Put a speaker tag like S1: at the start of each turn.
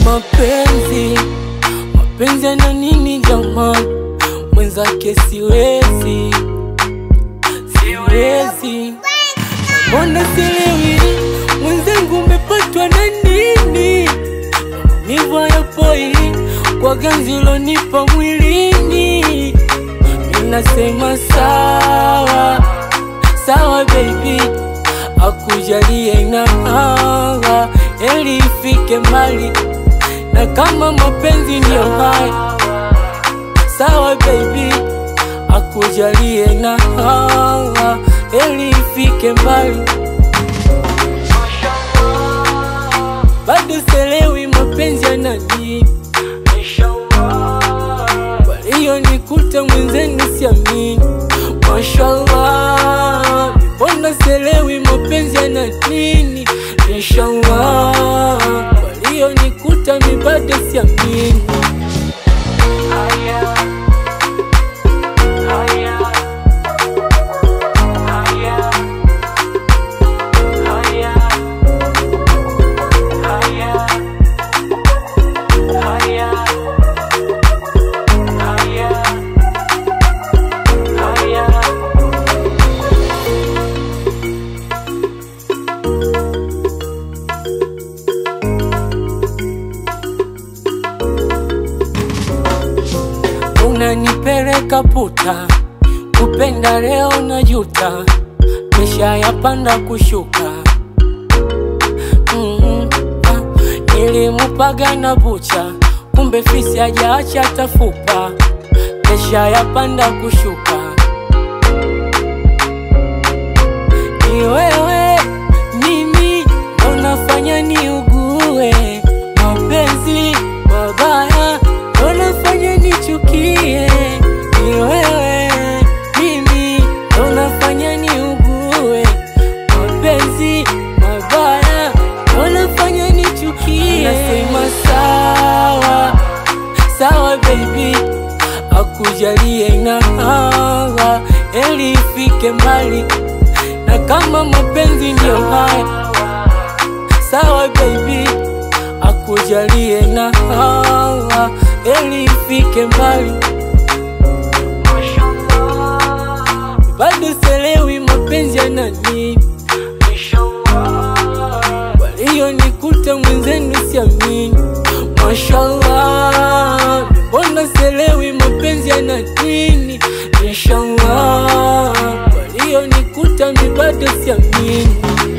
S1: mapenzi mapenzi yana nini jamani mwenzake siwezi siwezi mbona sielewi mwenzangu umepatwa na nini maumivu hayapoi kwa ganzi ulonipa mwilini ninasema sawa sawa baby akujalie na hawa eli ifike mbali na kama mapenzi ndiyo haya sawa baby akujalie na hawa eli ifike mbali bado selewi mapenzi yana nini waliyonikuta mwenzenu siamini mashallah mbona selewi mapenzi yana nini inshallah waliyonikuta mi bado siamini unanipeleka puta, kupenda leo na juta, mesha yapanda kushuka. mm Nilimupaga na bucha, kumbe fisi hajaacha tafupa, mesha yapanda kushuka. Ni wewe mimi ndo nafanya niugue mapenzi mabaya ndo nafanya nichukie. Ni wewe mimi ndo nafanya niugue mapenzi mabaya ndo nafanya nichukie. Nasema sawa sawa baby, akujalie na hawa eli ifike mbali na kama mapenzi ndio haya sawa baby, akujalie na hawa eli ifike mbali. Bado selewi mapenzi yana nini, waliyonikuta mwenzenu siamini. Mashallah, mbona selewi mapenzi yana nini, inshallah waliyonikuta mi bado siamini.